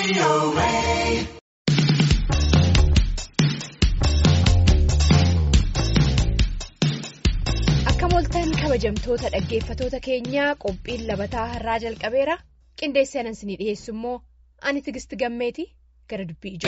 Akka mooltan kabajamtoota dhaggeeffatoota keenyaa qophiin labataa har'aa jalqabeera qindeessee anan isinii dhiyeessu immoo ani tigisti gammeeti gara dubbii ijoo.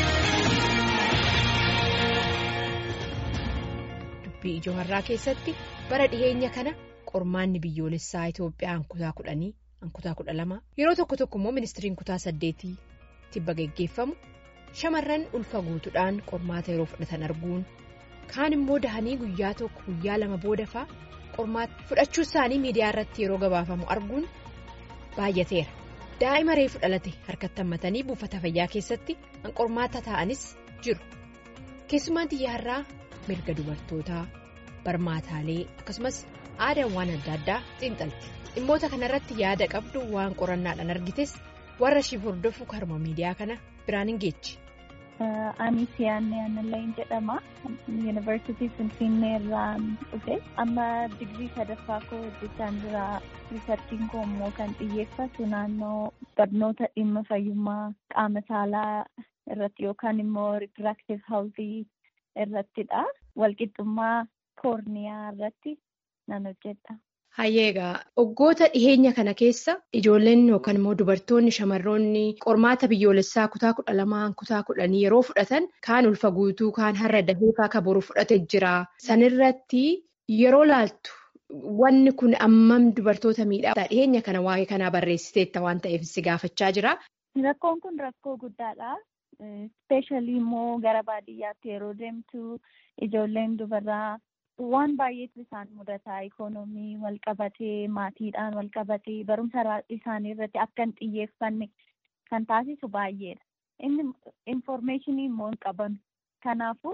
Dubbii ijoo har'aa keessatti bara dhiheenya kana qormaanni biyyoolessaa Itoophiyaa kutaa kudhanii kutaa kudha lama yeroo tokko tokko immoo ministiriin kutaa saddeetii tibba geggeeffamu shamarran ulfa guutuudhaan qormaata yeroo fudhatan arguun. kaan immoo dahanii guyyaa tokko guyyaa lama booda faa qormaata fudhachuu isaanii miidiyaa irratti yeroo gabaafamu arguun baay'ateera daa'ima reefu dhalate harkatti hammatanii buufata fayyaa keessatti qormaata taa'anis jiru keessumaan xiyyaarraa mirga dubartootaa barmaataalee akkasumas aadaawwan adda addaa xiinxalti dhimmoota kanarratti yaada qabdu waan qorannaadhaan argites warra ishiif hordofu karuma miidiyaa kana biraan hin geechi. Ani siyaanne Annallayin jedhama. Yuunivarsiitii Finfinnee irraa dhufe. Amma digirii sadaffaa koo hojjechaa jira. Riisarchiin koo immoo kan xiyyeeffatu naannoo barnoota dhimma fayyummaa qaama saalaa irratti yookaan immoo riipiraaktiif haawuzii irrattidha. Walqixxummaa koorniyaa irratti nan hojjedha. Hayyeegaa waggoota dhiheenya kana keessa ijoolleen yookaan immoo dubartoonni shamarroonni qormaata biyyoolessaa kutaa kudha lamaan kutaa kudhanii yeroo fudhatan kaan ulfa guutuu kaan har'a dahee akka boru fudhate jira. Sanirratti yeroo laaltu wanni kun ammam dubartoota miidhaa dhiheenya kana waa'ee kanaa barreessiteetta waan ta'eef si gaafachaa jira. Rakkoon kun rakkoo guddaadha. Ispeeshaalii immoo gara baadiyyaatti yeroo deemtu ijoolleen dubaraa. Waan baay'eetu isaan mudataa ikoonoomii wal qabatee maatiidhaan wal qabatee barumsa isaanii irratti akka hin xiyyeeffanne kan taasisu baay'eedha. Inni infoormeeshinii immoo hin qaban. Kanaafuu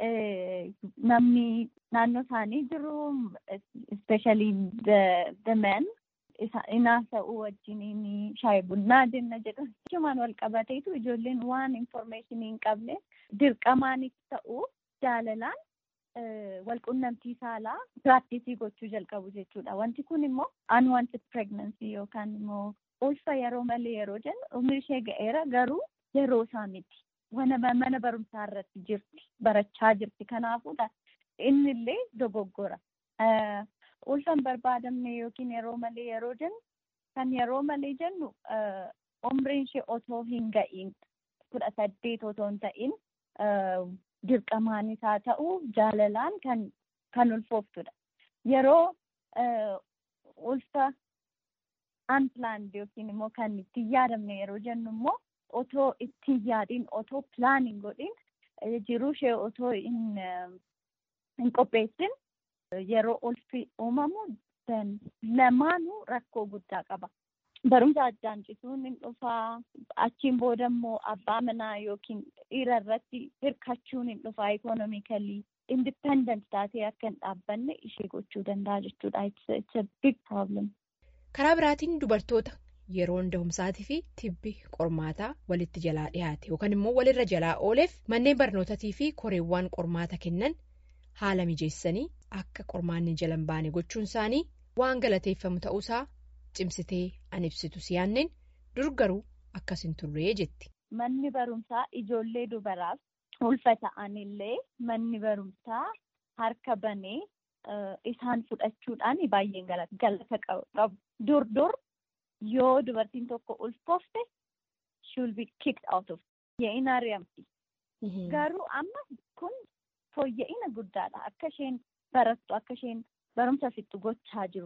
namni naannoo isaanii jiru ispeeshaalii the men inaasa'uu wajjiniin shaayii bunnaa jenna jedhu. Jechuun wal qabateetu ijoolleen waan infoormeeshinii hin qabne dirqamaanis ta'uu jaalalaan. Walqunnamtii saalaa piraaktisii gochuu jalqabu jechuudha. Wanti kun immoo unwanted pregnancy yookaan immoo ulfa yeroo malee yeroo jennu umri ishee ga'eera garuu yeroo isaa miti. Mana barumsaa irratti jirti. Barachaa jirti. Kanaafuu inni illee dogoggora. Ulfa hin barbaadamne yookiin yeroo malee yeroo jennu kan yeroo malee jennu umriin ishee otoo hin ga'iin kudha saddeet otoo hin ta'in. Dirqamaanis haa ta'u jaalalaan kan kan ulfooftudha. Yeroo ulfa unplanned yookiin immoo kan itti hin yaadamne yeroo jennu immoo otoo itti hin yaadiin otoo pilaaniin godhin jiruu ishee otoo hin qopheessin yeroo ulfi uumamu lamaanuu rakkoo guddaa qaba. Barumsa addaan cituun hin dhufaa. Achiin booda immoo abbaa manaa yookiin dhiira irratti hirkachuun hin dhufaa. Ikoonomikalii indipendent taatee akka hin dhaabbanne ishee gochuu danda'a jechuudha. It's a big problem. Karaa biraatiin dubartoota yeroon dahumsaatii fi tibbi qormaataa walitti jalaa dhiyaate yookaan immoo walirra jalaa ooleef manneen barnootatii fi koreewwan qormaata kennan haala mijeessanii akka qormaanni jala hin baane gochuun isaanii waan galateeffamu ta'uusaa. Cimsitee an ibsitu siyaanneen dur garuu akkas hin turree jetti. Manni barumsaa ijoollee dubaraaf ulfa ta'anillee manni barumsaa harka banee isaan fudhachuudhaan baay'een galata qabu. Dur dur yoo dubartiin tokko ulfoofte she'll be kicked out of ye'ina ari'amti. Garuu amma kun fooyya'ina guddaadha. Akka isheen barattu akka isheen barumsa fixxu gochaa jiru.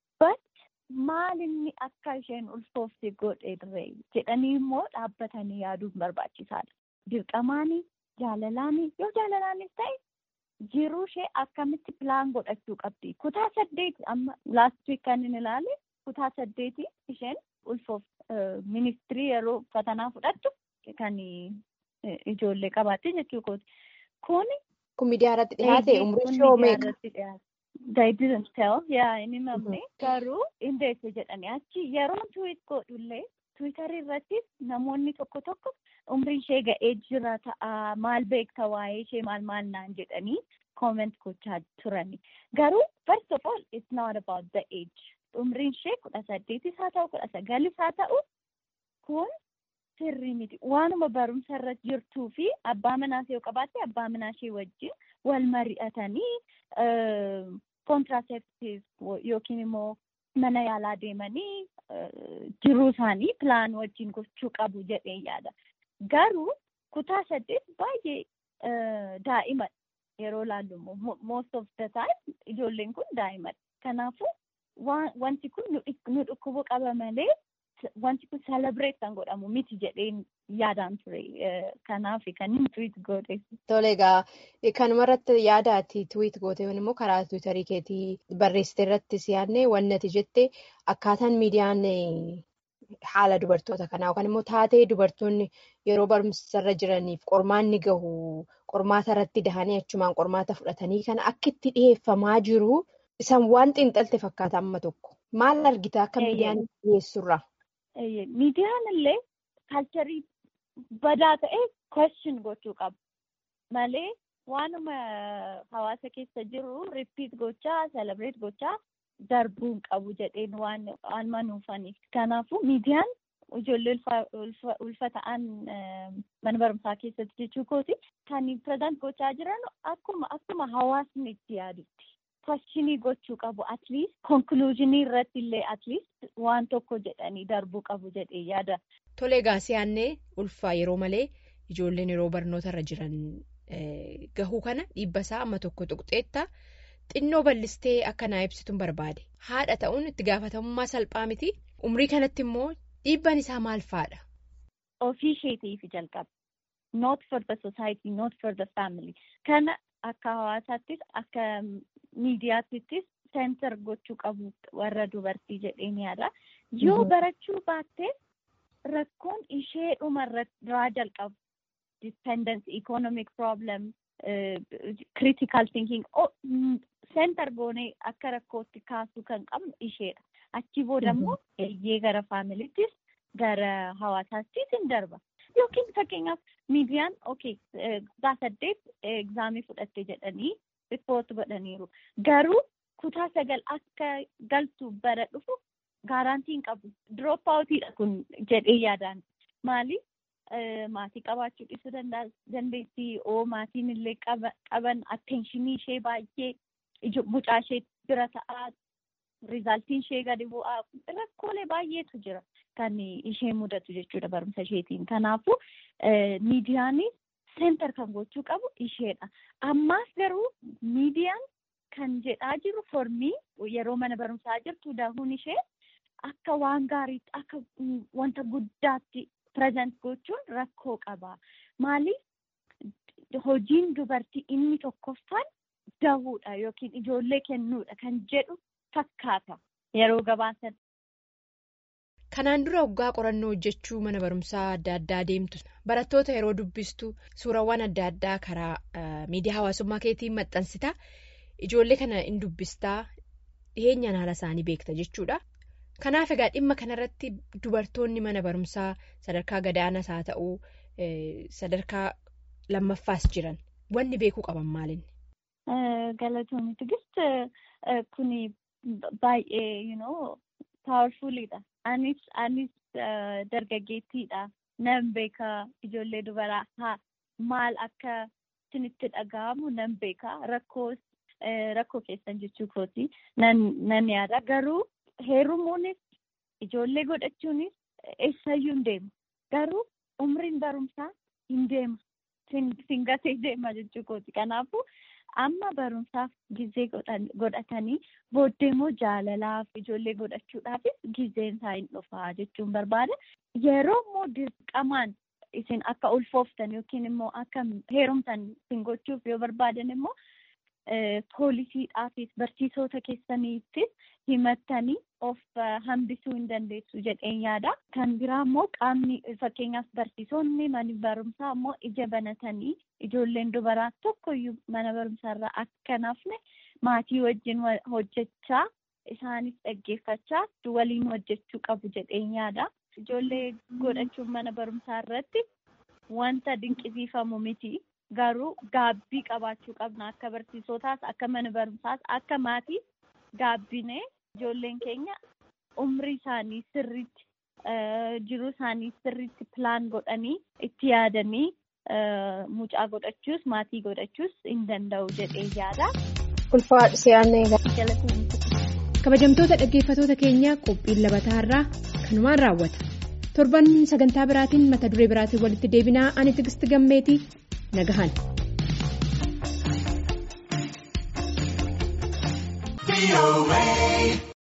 Maal inni akka isheen ulfoofte godhe jedhanii immoo dhaabbatanii yaaduun barbaachisaadha. Dirqamaanii jaalalaanii yoo jaalalaanis ta'e jiruu ishee akkamitti pilaan godhachuu qabdi. Kutaa saddeeti amma laast wiik kan inni ilaale kutaa saddeeti isheen ulfoofte ministirii yeroo fatanaa fudhattu kan ijoollee qabaatte jechuudha. Kun. Kun miidiyaa irratti dhiyaate umrii ishee meeqa? They didn't tell. Yaa inni mamne garuu indeesse jedhanii achi yeroo tuwit godhullee tiwiitarii irratti namoonni tokko tokko umriin ishee ga'ee jira ta'a maal beekta waa'ee ishee maal maal naan jedhanii comment gochaa turani. Garuu first of all it's not about the age. Umriin ishee kudha saddeetis haa ta'u kudha sagalis haa ta'u kun sirrii miti. Waanuma barumsa irra jirtuu fi abbaa manaas yoo qabaatte abbaa manaa ishee wajjin wal mari'atanii kontiraaseeptiiv yookiin immoo mana yaalaa deemanii jiruu isaanii pilaan wajjin gochuu qabu jedhee yaada. Garuu kutaa saddeet baay'ee daa'ima yeroo laallu immoo most of the time ijoolleen kun daa'imadha. Kanaafuu wanti kun nu dhukkubuu qaba malee wanti kun celebrate kan godhamu miti jedheen yaadaan ture. Kanaaf kan inni tweet godhe. Tole egaa kanuma irratti yaada ati tweet goote immoo karaa tiwiitarii keetii barreessite irratti siyaadne wanti ati jette akkaataan miidiyaan haala dubartoota kanaa yookaan immoo taatee dubartoonni yeroo barumsarra jiraniif qormaanni gahu qormaata irratti dahanii achumaan qormaata fudhatanii kana akka itti dhiyeeffamaa jiru isaan waan xiinxalte fakkaata amma tokko maal argita akka miidiyaan dhiyeessurra. Miidiyaan illee kaalcharii badaa ta'e question gochuu qaba malee waanuma hawaasa keessa jiru ripiit gochaa celebrate gochaa. darbuu hin qabu jedheen waan manuufaniif. Kanaafuu miidiyaan ijoollee ulfa ta'an mana barumsaa keessatti jechuu kooti kan pireezent gochaa jiran akkuma akkuma hawaasni itti yaadutti. Kwashinii gochuu qabu atliist konkuluuzinii irratti illee atliist waan tokko jedhanii darbuu qabu jedhee yaada. Tolee gaasiyaannee ulfaa yeroo malee ijoolleen yeroo barnoota irra jiran gahuu kana dhiibba isaa amma tokko tuqxeetta. Xinnoo bal'istee akka naa ibsituun barbaade haadha ta'uun itti gaafatamummaa salphaa miti umrii kanatti immoo dhiibbaan isaa maal fa'aadha. Ofii isheetiif jalqaba. Not for the society, not for the family. Kana akka hawaasaattis akka miidiyaattis seentar gochuu qabu warra dubartii jedheen yaada. Yoo barachuu baatte rakkoon ishee dhumarraa jalqabu. Dependence, economic problem, critical thinking. Seentar goonee akka rakkootti kaasuu kan qabnu isheedha. Achi booda immoo eeyyee gara faamiliittis gara hawaasaattis hin darba. Yookiin fakkeenyaaf miidiyaan okay kutaa saddeet egzaamii fudhatte jedhanii riippoot godhaniiru. Garuu kutaa sagal akka galtu bara dhufu gaaraantii hin qabu. Drop outidha kun jedhee yaadaan. Maali? Maatii qabaachuu dhiisuu dandeessi. Oo maatiin illee qaban attenshinii ishee baay'ee mucaa ishee bira ta'aa rizaaltiin ishee gadi bu'aa rakkoolee baay'eetu jira kan ishee mudatu jechuudha barumsa isheetiin. Kanaafuu miidiyaan seentar kan gochuu qabu isheedha. Ammaas garuu miidiyaan kan jedhaa jiru formii yeroo mana barumsaa jirtu dahuun ishee akka waan gaariitti akka wanta guddaatti pireezent gochuun rakkoo qaba. Maaliif hojiin dubartii inni tokkoffaan dahuudha yookiin ijoollee kennuudha kan jedhu fakkaata yeroo gabaasan. Kanaan dura waggaa qorannoo hojjechuu mana barumsaa adda addaa deemtu barattoota yeroo dubbistu suurawwan adda addaa karaa miidiyaa hawaasummaa keetiin maxxansita ijoollee kana in dubbistaa dhiheenyaan haala isaanii beekta jechuudha. Kanaaf egaa dhimma kanarratti dubartoonni mana barumsaa sadarkaa gadaanaas haa ta'uu sadarkaa lammaffaas jiran wanni beekuu qaban maalinni? Galatoomii Tigist kuni baay'ee you know powerfulidha. Anis anis dargaggeettiidha. Nan beeka ijoollee dubaraa haa maal akka isinitti dhaga'amu nan beeka rakkoos rakkoo keessan jechuu kooti nan yaada garuu heerumuunis ijoollee godhachuunis eessayyuu hin deemu garuu umriin barumsaa hin deemu singatee deema jechuu kooti kanaafuu amma barumsaaf gizee godhatanii booddee immoo jaalalaaf ijoollee godhachuudhaafis gizeen isaa hin dhufaa jechuun barbaada yeroo immoo dirqamaan isin akka ulfooftan yookiin immoo akka heerumtan isin gochuuf yoo barbaadan immoo poolisiidhaafis barsiisota keessaniittis himattanii of hambisuu hin dandeessu jedheen yaada. Kan biraa immoo qaamni fakkeenyaaf barsiisonni mana barumsaa immoo ija banatanii ijoolleen dubaraa tokkoyyuu mana barumsaarraa akka nafne maatii wajjin hojjechaa isaanis dhaggeeffachaa waliin hojjechuu qabu jedheen yaada. Ijoollee godhachuun mana barumsaa irratti wanta dinqisiifamu miti. Garuu gaabbii qabaachuu qabna akka barsiisotaas akka mana barumsaas akka maatii gaabbinee ijoolleen keenya umrii isaanii sirriitti jiruu isaanii sirriitti pilaan godhanii itti yaadanii mucaa godhachuus maatii godhachuus hin danda'u jedhee yaada. Ulfaadhu si'aannee kabajamtoota dhaggeeffatoota keenyaa qophiin labataa irraa kanumaan raawwata torban sagantaa biraatiin mata duree biraatiin walitti deebinaa ani tigisti gammeetii nagahan.